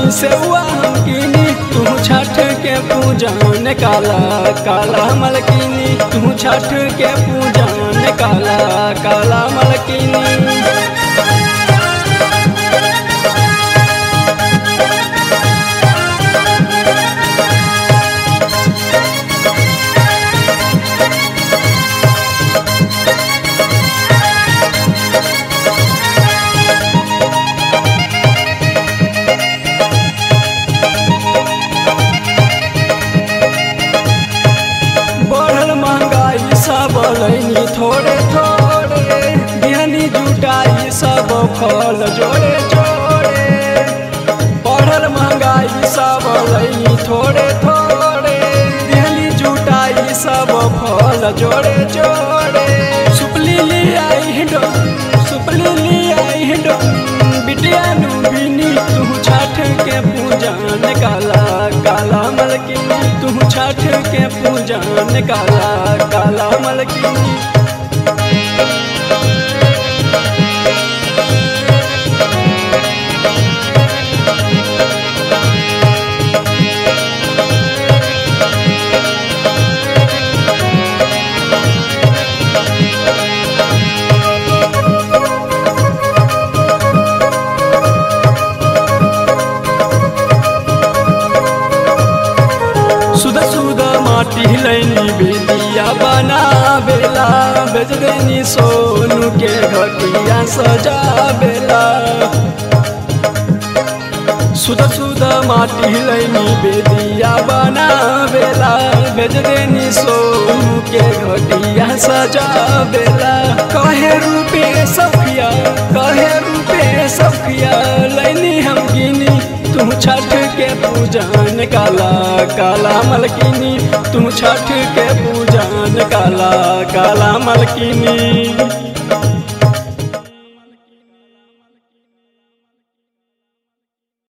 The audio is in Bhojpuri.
सेवा हम कीनी तू छठ के पूजन काला काला मलकिनी तू छठ के पूजन काला काला मलकिनी बढ़ल महंगाई सब लैनी थोड़े थोड़े बिहनी जुटाई सब फल जोड़े जोड़े बढ़ल महंगाई सब लैनी थोड़े थोड़े बिहनी जुटाई सब फल जोड़े जोड़े सुपली ले आई हिंडो सुपली ले आई हिंडो बिटिया नु बिनी तू छठ के पूजन काला काला मलकिनी तू छठ के पूजन काला काला मलकिनी सुध सुध माटी लैनी बेदिया बना बेला बेच देनी सोनू के घटिया सजा बेला सुध सुध माटी लैनी बेदिया बना बेला बेच देनी सोनू के घटिया सजा बेला कहे रूपे सफिया कहे रूपे सफिया लैनी हम गिनी तुम छठ के पूजन काला काला मलकिनी तुम छठ के पूजन काला काला मलकिनी